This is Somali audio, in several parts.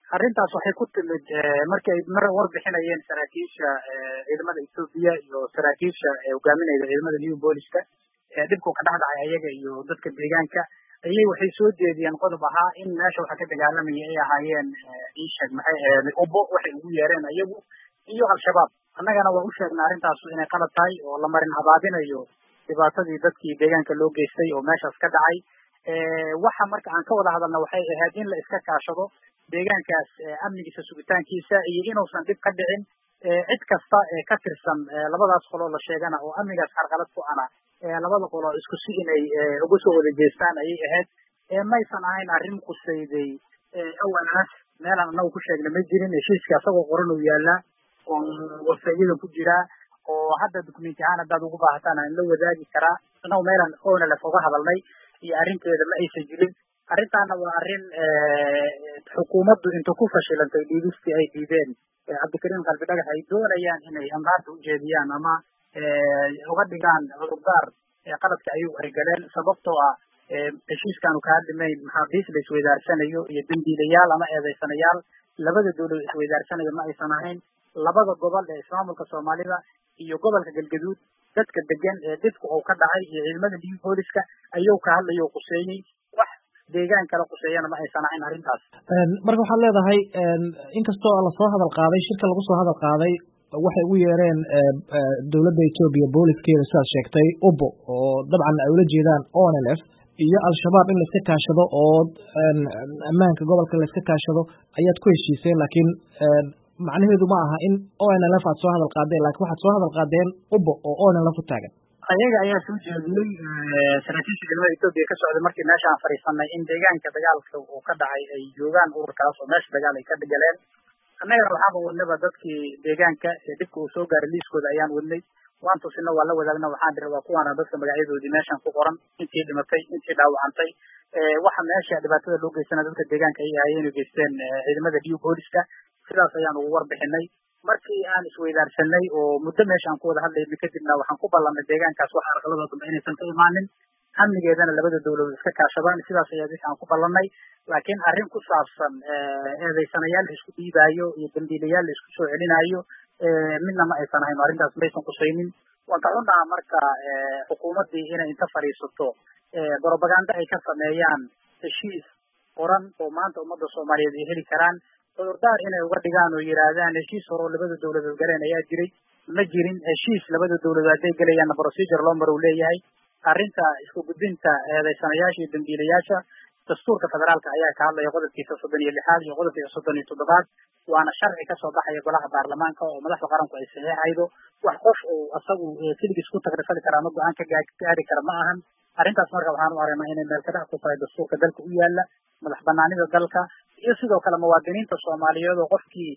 arrintaas waxay ku timid markay mar warbixinayeen saraakiisha ciidamada etoobiya iyo saraakiisha hogaaminayda ciidamada new booliska dhibku ka dhex dhacay ayaga iyo dadka deegaanka ayay waxay soo jeediyeen qodob ahaa in meesha waxa ka dagaalamaya ay ahaayeen iisheeg maxay ahayd ubo waxay ugu yeereen ayagu iyo al-shabaab annagana waa u sheegnay arrintaas inay qalad tahay oo la marin habaabinayo dhibaatadii dadkii deegaanka loo geystay oo meeshaas ka dhacay waxa marka aan ka wada hadalna waxay ahayd in la iska kaashado deegaankaas amnigiisa sugitaankiisa iyo inuusan dhib ka dhicin cid kasta ee ka tirsan labadaas qoloo la sheegana oo amnigaas carqalad ku ana labada qoloo isku si inay uga soo wada jeestaan ayay ahayd maysan ahayn arrin qusayday awalaas meelaan anagu ku sheegna ma jirin heshiiska asagoo qoran uu yaalaa oo wasayada ku jiraa oo hadda dokumenti ahaan haddaad ugu baahataan aan la wadaagi karaa annagu meelaan onalef uga hadalnay iyo arrinteeda ma aysan jirin arrintaana waa arrin xukuumaddu inta ku fashilantay dhiibistii ay dhiibeen cabdikariim qalbi dhagax ay doonayaan inay amraarta ujeediyaan ama uga dhigaan cudurdaar qaladka ayuu ay galeen sababtoo ah heshiiskaanu kaa dhimayn maxaabiis la isweydaarsanayo iyo dambiilayaal ama eedeysanayaal labada dawlad isweydaarsanayo ma aysan ahayn labada gobol ee ismaamulka soomaalida iyo gobolka galgaduud dadka degan ee dhibka uu ka dhacay iyo ciidamada new booliska ayuu ka hadlayo o quseeyey wax deegaan kala quseeyana ma aysan ahayn arrintaas marka waxaad leedahay inkastoo lasoo hadal qaaday shirka lagu soo hadal qaaday waxay ugu yeereen dowladda etoobiya booliskeeda sidaad sheegtay ubo oo dabcan ay ula jeedaan onlf iyo al-shabaab in laiska kaashado oo ammaanka gobolka laiska kaashado ayaad ku heshiiseen laakiin macnaheedu ma aha in onlf aad soo hadal qaadeen lakin waxaad soo hadal qaadeen ubo oo onlf u taagan ayaga ayaa soo jeediyey saraakiisha ciidamada etoobiya ka socday markii meesha aan fadhiisanay in deegaanka dagaalka uu ka dhacay ay joogaan ururkaas oo meesha dagaal ay ka galeen annagana waxaaba wadnaba dadkii deegaanka ee dhibka uu soo gaaray liiskooda ayaan wadnay waan tusina waa la wadaagna waxaan diri waa kuwaana dadka magacyadoodii meeshan ku qoran intii dhimatay intii dhaawacantay waxa meesha dhibaatada loo geystana dadka deegaanka ay ahaayeen geysteen ciidamada new booliska sidaas ayaan ugu warbixinay markii aan isweydaarsanay oo muddo meesha aan ku wada hadlayna kadibna waxaan ku ballanay deegaankaas wax arqalada dambe inaysan ka imaanin amnigeedana labada dawladood iska kaashadaan sidaas ayaa wixi aan ku ballanay laakiin arrin ku saabsan eedeysanayaal la isku dhiibaayo iyo dambiilayaal la isku soo celinaayo midna ma aysan ahayn arrintaas maysan qusaynin waan ka xunnaha marka xukuumaddii inay inta fadhiisato brobaganda ay ka sameeyaan heshiis qoran oo maanta ummadda soomaaliyeed ay heli karaan cudurdaar inay uga dhigaan oo yidhaahdaan heshiis hore oo labada dawladood galeen ayaa jiray ma jirin heshiis labada dawladood hadday gelayaanna procedure loo maro u leeyahay arrinta isku gudbinta eedeysanayaasha iyo dambiilayaasha dastuurka federaalka ayaa ka hadlaya qodobkiisa soddon iyo lixaad iyo qodobkiisa soddon iyo toddobaad waana sharci kasoo baxaya golaha baarlamaanka oo madaxda qaranku ay saxiixaydo wax qof uu asagu keligiis ku tagrifali kara ama go-aan ka gaari kara ma ahan arrintaas marka waxaan u aragnaa inay meel kadhac ku tahay dastuurka dalka u yaala madax banaanida dalka iyo sidoo kale muwaadiniinta soomaaliyeed oo qofkii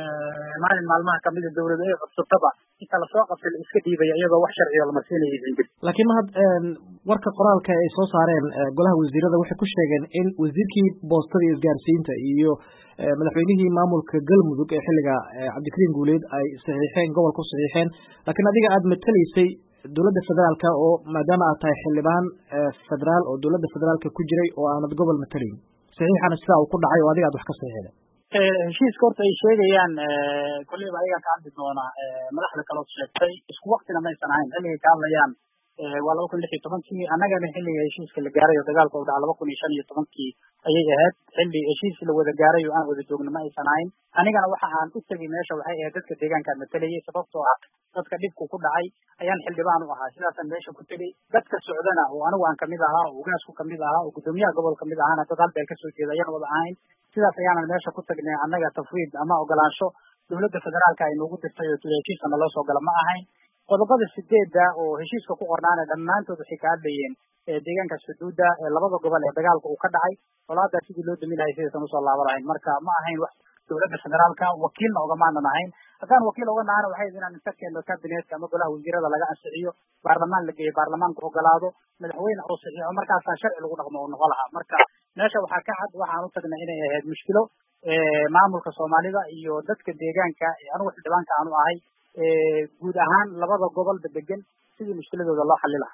maalin maalmaha kamida dawladu ay codsataba inta lasoo qabtay la iska dhiibaya iyadoo wax sharciyo lamarsiinaya aysan jirin laakiin mahad warka qoraalka ay soo saareen golaha wasiirada waxay ku sheegeen in wasiirkii boostada iyo isgaarsiinta iyo madaxweynihii maamulka galmudug ee xilliga cabdikariim guuleed ay saxiixeen gobolka u saxiixeen laakiin adiga aada matalaysay dowladda federaalka oo maadaama aad tahay xildhibaan federaal oo dowladda federaalka ku jiray oo aanad gobol matalayn saxiixana sidaa uu ku dhacay oo adiga ad wax ka saxiixda heshiiska horta ay sheegayaan kolleyba ayagaa ka hadli doona madaxda kalood sheegtay isku waktina maysan ahayn xilligay ka hadlayaan waa laba kun lix iyo tobankii annagana xilliga heshiiska la gaaray oo dagaalka u dhaca laba kun iyo shan iyo tobankii ayay ahayd xilli heshiis la wada gaaray oo aan wada joogno ma aysan ahayn anigana waxa aan u tegay meesha waxay ahayd dadka deegaankaan matalayay sababtoo ah dadka dhibku ku dhacay ayaan xildhibaan u ahaa sidaasaan meesha ku tegay dadka socdana oo anigu aan kamid ahaa oo ugaasku kamid ahaa oo guddoomiyaha gobol kamid ahaana dad halbeel kasoo jeeda ayaan wada ahayn sidaas ayaanan meesha ku tagnay annaga tafwiid ama ogolaansho dowladda federaalka ay noogu dirtay oo heshiiska naloo soo gala ma ahayn qodobada sideedda oo heshiiska ku qornaana dhammaantood waxay ka hadlayeen deegaankaas xuduudda ee labada gobol ee dagaalka uu ka dhacay colaadaa sidii loo dami lahay sidaysan usoo laaba lahayn marka ma ahayn wax dowladda federaalka wakiilna ogamaanan ahayn haddaan wakiil oga nahana waxay inaan inta keeno kabinetka ama golaha wasiirada laga ansixiyo baarlamaan la geeyo baarlamaanku ogolaado madaxweyne oo saxiixo markaasaa sharci lagu dhaqmo oo noqon lahaa marka meesha waxaa ka cad waxaan u tagnay inay ahayd mushkilo maamulka soomaalida iyo dadka deegaanka anigu xildhibaanka aanu ahay guud ahaan labada gobolba degan sidii mushkiladooda loo xali lahaa